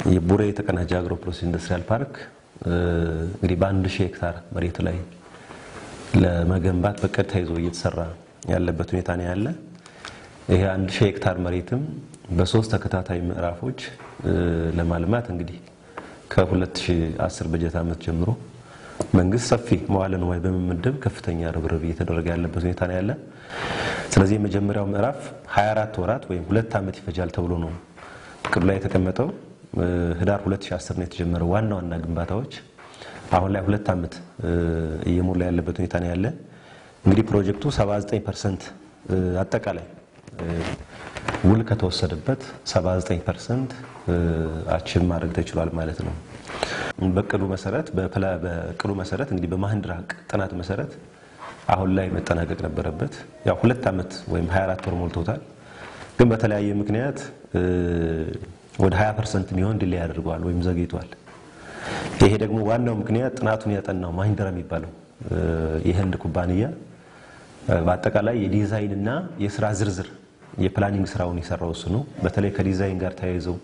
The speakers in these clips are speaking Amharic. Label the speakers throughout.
Speaker 1: የቡሬ የተቀናጀ አግሮ ፕሮሰስ ኢንዱስትሪያል ፓርክ እንግዲህ በአንድ ሺህ ሄክታር መሬት ላይ ለመገንባት በቅድ ተይዞ እየተሰራ ያለበት ሁኔታ ነው ያለ። ይሄ አንድ ሺህ ሄክታር መሬትም በሶስት ተከታታይ ምዕራፎች ለማልማት እንግዲህ ከ2010 በጀት ዓመት ጀምሮ መንግስት ሰፊ መዋለ ንዋይ በመመደብ ከፍተኛ ርብርብ እየተደረገ ያለበት ሁኔታ ነው ያለ። ስለዚህ የመጀመሪያው ምዕራፍ 24 ወራት ወይም ሁለት ዓመት ይፈጃል ተብሎ ነው እቅዱ ላይ የተቀመጠው። ህዳር 2010 ነው የተጀመረው ዋና ዋና ግንባታዎች አሁን ላይ ሁለት ዓመት እየሞላ ያለበት ሁኔታ ነው ያለ። እንግዲህ ፕሮጀክቱ 79 ፐርሰንት አጠቃላይ ውል ከተወሰደበት 79 ፐርሰንት አችብ ማድረግ ተችሏል ማለት ነው። በቅዱ መሰረት በቅዱ መሰረት እንግዲህ በማህንድራ ጥናት መሰረት አሁን ላይ መጠናቀቅ ነበረበት። ያው ሁለት ዓመት ወይም 24 ወር ሞልቶታል። ግን በተለያየ ምክንያት ወደ 20 ፐርሰንት የሚሆን ዲሌይ አድርገዋል ወይም ዘግይቷል። ይሄ ደግሞ ዋናው ምክንያት ጥናቱን ያጠናው ማሂንድራ የሚባለው የህንድ ኩባንያ በአጠቃላይ የዲዛይን እና የስራ ዝርዝር የፕላኒንግ ስራውን የሰራው እሱ ነው። በተለይ ከዲዛይን ጋር ተያይዘው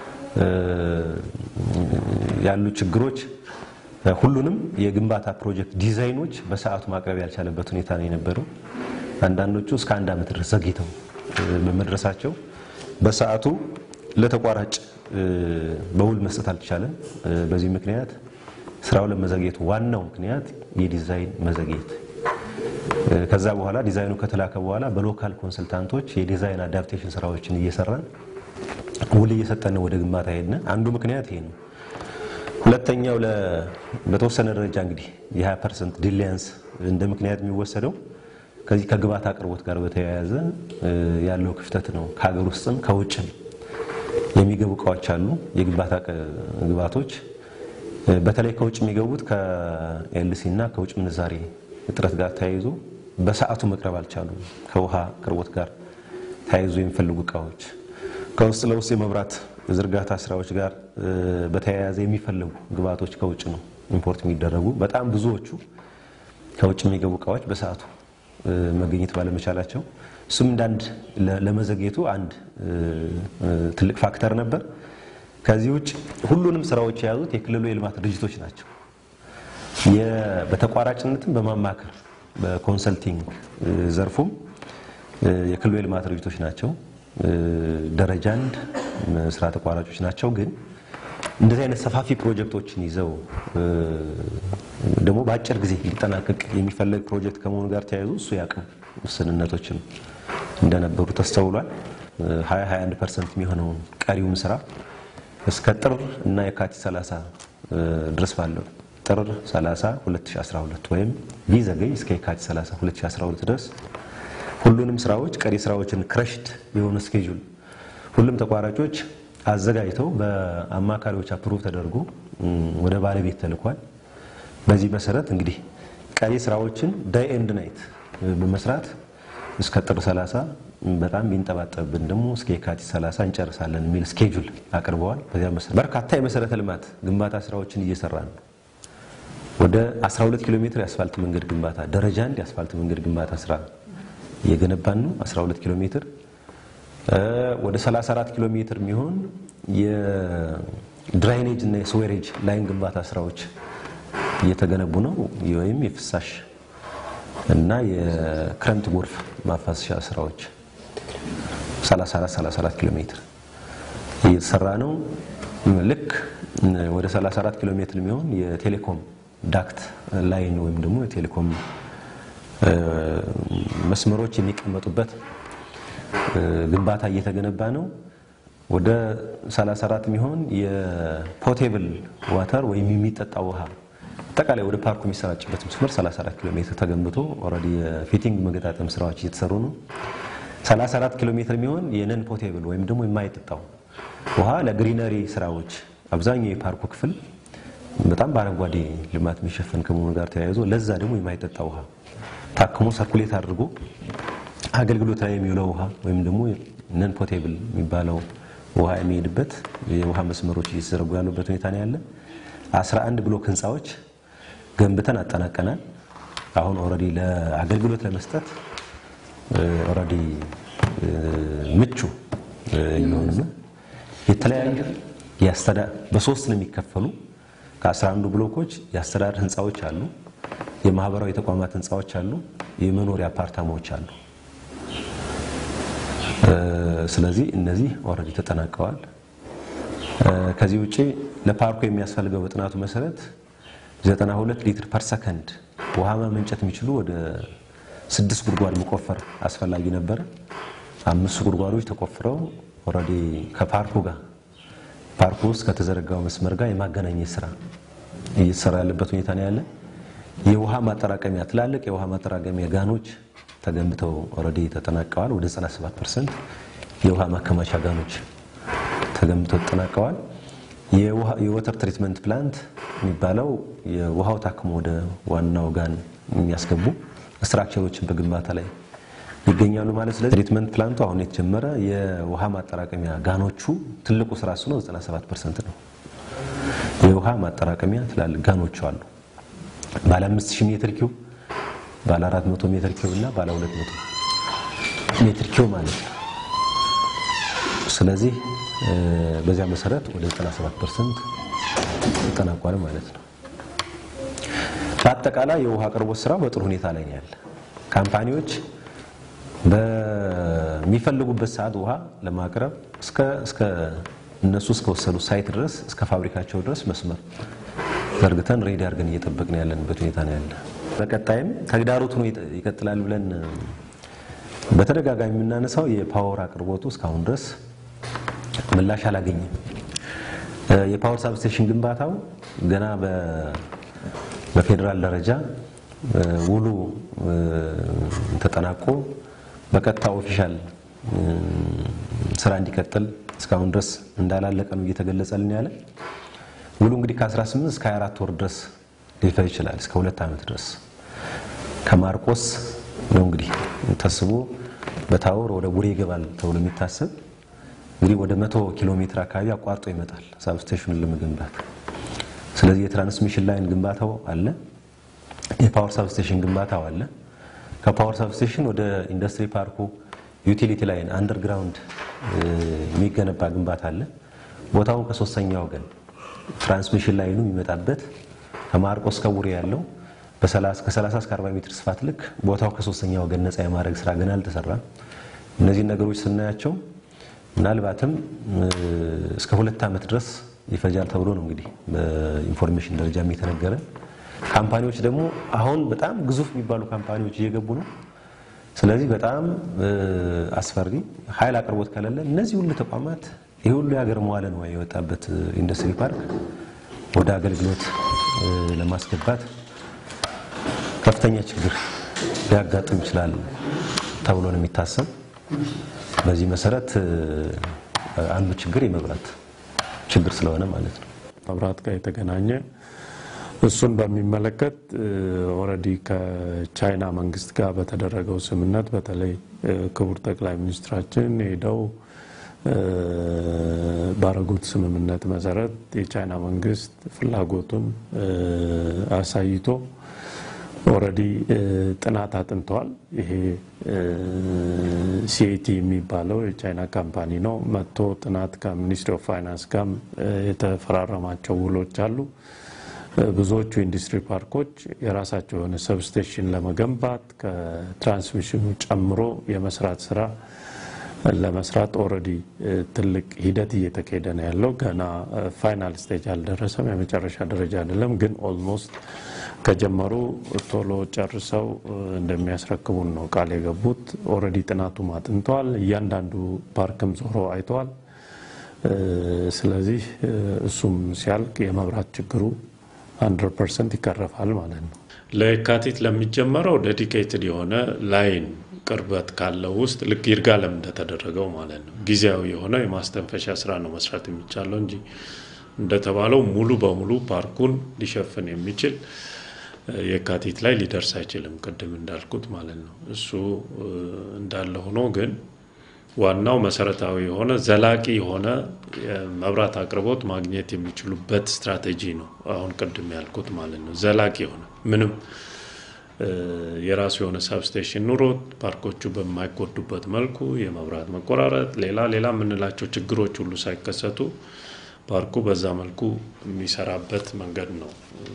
Speaker 1: ያሉ ችግሮች ሁሉንም የግንባታ ፕሮጀክት ዲዛይኖች በሰዓቱ ማቅረብ ያልቻለበት ሁኔታ ነው የነበረው። አንዳንዶቹ እስከ አንድ ዓመት ድረስ ዘግይተው በመድረሳቸው በሰዓቱ ለተቋራጭ በውል መስጠት አልተቻለም። በዚህ ምክንያት ስራው ለመዘግየቱ ዋናው ምክንያት የዲዛይን መዘግየት። ከዛ በኋላ ዲዛይኑ ከተላከ በኋላ በሎካል ኮንሰልታንቶች የዲዛይን አዳፕቴሽን ስራዎችን እየሰራን ውል እየሰጠን ወደ ግንባታ ሄድን። አንዱ ምክንያት ይሄ ነው። ሁለተኛው በተወሰነ ደረጃ እንግዲህ የ20 ፐርሰንት ዲሊያንስ እንደ ምክንያት የሚወሰደው ከዚህ ከግብዓት አቅርቦት ጋር በተያያዘ ያለው ክፍተት ነው። ከሀገር ውስጥም ከውጭም የሚገቡ እቃዎች አሉ። የግንባታ ግብዓቶች በተለይ ከውጭ የሚገቡት ከኤልሲ እና ከውጭ ምንዛሬ እጥረት ጋር ተያይዞ በሰዓቱ መቅረብ አልቻሉም። ከውሃ አቅርቦት ጋር ተያይዞ የሚፈልጉ እቃዎች ከውስጥ ለውስጥ የመብራት ዝርጋታ ስራዎች ጋር በተያያዘ የሚፈለጉ ግብዓቶች ከውጭ ነው ኢምፖርት የሚደረጉ። በጣም ብዙዎቹ ከውጭ የሚገቡ እቃዎች በሰዓቱ መገኘት ባለመቻላቸው እሱም እንዳንድ ለመዘግየቱ አንድ ትልቅ ፋክተር ነበር። ከዚህ ውጭ ሁሉንም ስራዎች የያዙት የክልሉ የልማት ድርጅቶች ናቸው። በተቋራጭነትም በማማከር በኮንሰልቲንግ ዘርፉም የክልሉ የልማት ድርጅቶች ናቸው። ደረጃ አንድ ስራ ተቋራጮች ናቸው። ግን እንደዚህ አይነት ሰፋፊ ፕሮጀክቶችን ይዘው ደግሞ በአጭር ጊዜ ሊጠናቀቅ የሚፈለግ ፕሮጀክት ከመሆኑ ጋር ተያይዞ እሱ ያቅም ውስንነቶችም እንደነበሩ ተስተውሏል። 20-21 ፐርሰንት የሚሆነውን ቀሪውን ስራ እስከ ጥር እና የካቲት 30 ድረስ ባለው ጥር 30 2012 ወይም ቢዘገይ እስከ የካቲት 30 2012 ድረስ ሁሉንም ስራዎች ቀሪ ስራዎችን ክረሽድ የሆነ ስኬጁል ሁሉም ተቋራጮች አዘጋጅተው በአማካሪዎች አፕሩቭ ተደርጎ ወደ ባለቤት ተልኳል። በዚህ መሰረት እንግዲህ ቀሪ ስራዎችን ዳይ ኤንድ ናይት በመስራት እስከ ጥር 30 በጣም ቢንጠባጠብን ደግሞ እስከ የካቲት 30 እንጨርሳለን የሚል ስኬጁል አቅርበዋል። በዚያ መሰረት በርካታ የመሰረተ ልማት ግንባታ ስራዎችን እየሰራ ነው። ወደ 12 ኪሎ ሜትር የአስፋልት መንገድ ግንባታ ደረጃ አንድ የአስፋልት መንገድ ግንባታ ስራ እየገነባን ነው። 12 ኪሎ ሜትር ወደ 34 ኪሎ ሜትር የሚሆን የድራይኔጅ እና የስዌሬጅ ላይን ግንባታ ስራዎች እየተገነቡ ነው። ወይም የፍሳሽ እና የክረምት ጎርፍ ማፋሰሻ ስራዎች 34 34 ኪሎ ሜትር እየተሰራ ነው። ልክ ወደ 34 ኪሎ ሜትር የሚሆን የቴሌኮም ዳክት ላይን ወይም ደግሞ የቴሌኮም መስመሮች የሚቀመጡበት ግንባታ እየተገነባ ነው። ወደ 34 የሚሆን የፖቴብል ዋተር ወይም የሚጠጣ ውሃ አጠቃላይ ወደ ፓርኩ የሚሰራጭበት መስመር 34 ኪሎ ሜትር ተገንብቶ ኦልሬዲ የፊቲንግ መገጣጠም ስራዎች እየተሰሩ ነው። 34 ኪሎ ሜትር የሚሆን የነን ፖቴብል ወይም ደግሞ የማይጠጣው ውሃ ለግሪነሪ ስራዎች አብዛኛው የፓርኩ ክፍል በጣም በአረንጓዴ ልማት የሚሸፈን ከመሆኑ ጋር ተያይዞ ለዛ ደግሞ የማይጠጣ ውሃ ታክሞ ሰርኩሌት አድርጎ አገልግሎት ላይ የሚውለው ውሃ ወይም ደግሞ ነን ፖቴብል የሚባለው ውሃ የሚሄድበት የውሃ መስመሮች እየተዘረጉ ያሉበት ሁኔታ ነው ያለ። 11 ብሎክ ህንፃዎች ገንብተን አጠናቀናል። አሁን ኦልሬዲ ለአገልግሎት ለመስጠት ኦልሬዲ ምቹ እየሆኑ ነው። የተለያዩ በሶስት ነው የሚከፈሉ። ከአስራ አንዱ ብሎኮች የአስተዳደር ህንፃዎች አሉ፣ የማህበራዊ ተቋማት ህንፃዎች አሉ፣ የመኖሪያ አፓርታማዎች አሉ። ስለዚህ እነዚህ ኦልሬዲ ተጠናቀዋል። ከዚህ ውጭ ለፓርኩ የሚያስፈልገው በጥናቱ መሰረት 92 ሊትር ፐር ሰከንድ ውሃ ማመንጨት የሚችሉ ወደ ስድስት ጉድጓድ መቆፈር አስፈላጊ ነበረ። አምስቱ ጉድጓዶች ተቆፍረው ኦልሬዲ ከፓርኩ ጋር ፓርኩ ውስጥ ከተዘረጋው መስመር ጋር የማገናኘት ስራ እየተሰራ ያለበት ሁኔታ ነው ያለ። የውሃ ማጠራቀሚያ ትላልቅ የውሃ ማጠራቀሚያ ጋኖች ተገንብተው ኦልሬዲ ተጠናቀዋል። ወደ 97 ፐርሰንት የውሃ ማከማቻ ጋኖች ተገንብተው ተጠናቀዋል። የወተር ትሪትመንት ፕላንት የሚባለው የውሃው ታክሞ ወደ ዋናው ጋን የሚያስገቡ ስትራክቸሮችን በግንባታ ላይ ይገኛሉ ማለት። ስለዚህ ትሪትመንት ፕላንቱ አሁን የተጀመረ የውሃ ማጠራቀሚያ ጋኖቹ ትልቁ ስራ እሱ ነው። 97 ፐርሰንት ነው። የውሃ ማጠራቀሚያ ትላልቅ ጋኖቹ አሉ። ባለ 5000 ሜትር ኪዩብ፣ ባለ 400 ሜትር ኪዩብ እና ባለ 200 ሜትር ኪዩብ ማለት ነው። ስለዚህ በዚያ መሰረት ወደ 97 ፐርሰንት ተጠናቋል ማለት ነው። በአጠቃላይ የውሃ አቅርቦት ስራው በጥሩ ሁኔታ ላይ ነው ያለ። ካምፓኒዎች በሚፈልጉበት ሰዓት ውሃ ለማቅረብ እስከ እነሱ እስከወሰዱ ሳይት ድረስ እስከ ፋብሪካቸው ድረስ መስመር ዘርግተን ሬዲ አድርገን እየጠበቅን ያለንበት ሁኔታ ነው ያለ። በቀጣይም ተግዳሮት ሆኖ ይቀጥላል ብለን በተደጋጋሚ የምናነሳው የፓወር አቅርቦቱ እስካሁን ድረስ ምላሽ አላገኘም። የፓወር ሳብስቴሽን ግንባታው ገና በፌዴራል ደረጃ ውሉ ተጠናቆ በቀጥታ ኦፊሻል ስራ እንዲቀጥል እስካሁን ድረስ እንዳላለቀ ነው እየተገለጸልን ያለ። ውሉ እንግዲህ ከ18 እስከ 24 ወር ድረስ ሊፈጅ ይችላል፣ እስከ ሁለት ዓመት ድረስ ከማርቆስ ነው እንግዲህ ተስቦ በታወር ወደ ቡሬ ይገባል ተብሎ የሚታሰብ እንግዲህ ወደ መቶ ኪሎ ሜትር አካባቢ አቋርጦ ይመጣል ሳብስቴሽኑን ለመገንባት። ስለዚህ የትራንስሚሽን ላይን ግንባታው አለ፣ የፓወር ሳብስቴሽን ግንባታው አለ። ከፓወር ሳብስቴሽን ወደ ኢንዱስትሪ ፓርኩ ዩቲሊቲ ላይን አንደርግራውንድ የሚገነባ ግንባታ አለ። ቦታውን ከሶስተኛ ወገን ትራንስሚሽን ላይኑ የሚመጣበት ከማርቆስ ከቡሬ ያለው ከ30 እስከ 40 ሜትር ስፋት ልክ ቦታው ከሶስተኛ ወገን ነፃ የማድረግ ስራ ገና አልተሰራም። እነዚህን ነገሮች ስናያቸው ምናልባትም እስከ ሁለት ዓመት ድረስ ይፈጃል ተብሎ ነው እንግዲህ በኢንፎርሜሽን ደረጃ የተነገረ። ካምፓኒዎች ደግሞ አሁን በጣም ግዙፍ የሚባሉ ካምፓኒዎች እየገቡ ነው። ስለዚህ በጣም አስፈሪ ኃይል አቅርቦት ከሌለ እነዚህ ሁሉ ተቋማት ይህ ሁሉ የሀገር መዋለ ንዋይ የወጣበት ኢንዱስትሪ ፓርክ ወደ አገልግሎት ለማስገባት ከፍተኛ ችግር ሊያጋጥም ይችላል ተብሎ ነው የሚታሰብ። በዚህ መሰረት አንዱ ችግር የመብራት ችግር ስለሆነ ማለት ነው።
Speaker 2: መብራት ጋር የተገናኘ እሱን በሚመለከት ኦልሬዲ ከቻይና መንግስት ጋር በተደረገው ስምምነት በተለይ ክቡር ጠቅላይ ሚኒስትራችን ሄደው ባረጉት ስምምነት መሰረት የቻይና መንግስት ፍላጎቱን አሳይቶ ኦልሬዲ ጥናት አጥንተዋል። ይሄ ሲኤቲ የሚባለው የቻይና ካምፓኒ ነው። መጥቶ ጥናት ከሚኒስትሪ ኦፍ ፋይናንስ ጋር የተፈራረማቸው ውሎች አሉ። ብዙዎቹ ኢንዱስትሪ ፓርኮች የራሳቸው የሆነ ሰብስቴሽን ለመገንባት ከትራንስሚሽኑ ጨምሮ የመስራት ስራ ለመስራት ኦልሬዲ ትልቅ ሂደት እየተካሄደ ነው ያለው። ገና ፋይናል ስቴጅ አልደረሰም፣ የመጨረሻ ደረጃ አይደለም። ግን ኦልሞስት ከጀመሩ ቶሎ ጨርሰው እንደሚያስረክቡን ነው ቃል የገቡት። ኦልሬዲ ጥናቱም አጥንተዋል። እያንዳንዱ ፓርክም ዞሮ አይተዋል። ስለዚህ እሱም ሲያልቅ የመብራት ችግሩ 100 ፐርሰንት ይቀረፋል ማለት ነው። ለየካቲት ለሚጀመረው ዴዲኬትድ የሆነ ላይን ቅርበት ካለው ውስጥ ልክ ይርጋለም እንደተደረገው ማለት ነው ጊዜያዊ የሆነ የማስተንፈሻ ስራ ነው መስራት የሚቻለው እንጂ እንደተባለው ሙሉ በሙሉ ፓርኩን ሊሸፍን የሚችል የካቲት ላይ ሊደርስ አይችልም። ቅድም እንዳልኩት ማለት ነው። እሱ እንዳለ ሆኖ ግን ዋናው መሰረታዊ የሆነ ዘላቂ የሆነ የመብራት አቅርቦት ማግኘት የሚችሉበት ስትራቴጂ ነው። አሁን ቅድም ያልኩት ማለት ነው። ዘላቂ የሆነ ምንም የራሱ የሆነ ሳብስቴሽን ኑሮት ፓርኮቹ በማይጎዱበት መልኩ የመብራት መቆራረጥ፣ ሌላ ሌላ የምንላቸው ችግሮች ሁሉ ሳይከሰቱ ፓርኩ በዛ መልኩ የሚሰራበት መንገድ ነው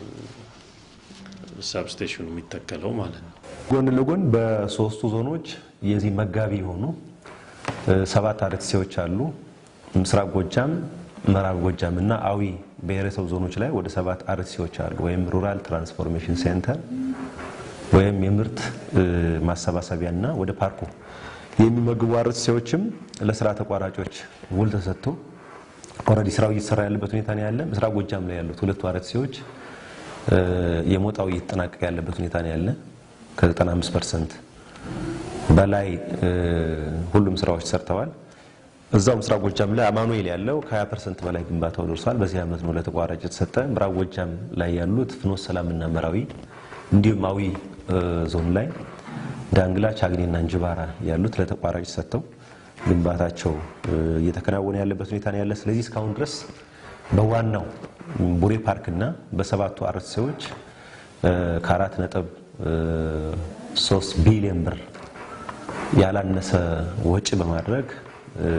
Speaker 2: ሰብስቴሽኑ የሚተከለው ማለት ነው።
Speaker 1: ጎን ለጎን በሶስቱ ዞኖች የዚህ መጋቢ የሆኑ ሰባት አርቲሲዎች አሉ። ምስራቅ ጎጃም፣ ምዕራብ ጎጃም እና አዊ ብሔረሰብ ዞኖች ላይ ወደ ሰባት አርቲሲዎች አሉ። ወይም ሩራል ትራንስፎርሜሽን ሴንተር ወይም የምርት ማሰባሰቢያ እና ወደ ፓርኩ የሚመግቡ አርቲሲዎችም ለስራ ተቋራጮች ውል ተሰጥቶ ኦልሬዲ ስራው እየተሰራ ያለበት ሁኔታ ነው ያለ። ምስራቅ ጎጃም ላይ ያሉት ሁለቱ አርቲሲዎች የሞጣው እየተጠናቀቀ ያለበት ሁኔታ ነው ያለ። ከ95 ፐርሰንት በላይ ሁሉም ስራዎች ሰርተዋል። እዛው ምስራቅ ጎጃም ላይ አማኑኤል ያለው ከ20 ፐርሰንት በላይ ግንባታው ደርሷል። በዚህ ዓመት ነው ለተቋራጭ የተሰጠ። ምዕራብ ጎጃም ላይ ያሉት ፍኖተ ሰላምና መራዊ እንዲሁም አዊ ዞን ላይ ዳንግላ፣ ቻግኔና እንጅባራ ያሉት ለተቋራጭ ሰጥተው ግንባታቸው እየተከናወነ ያለበት ሁኔታ ነው ያለ። ስለዚህ እስካሁን ድረስ በዋናው ቡሬ ፓርክና በሰባቱ አርቲሲዎች ከአራት ነጥብ ሶስት ቢሊዮን ብር ያላነሰ ወጪ በማድረግ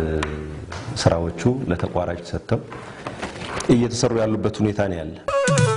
Speaker 1: ስራዎቹ ለተቋራጭ ሰጥተው እየተሰሩ ያሉበት ሁኔታ ነው ያለ።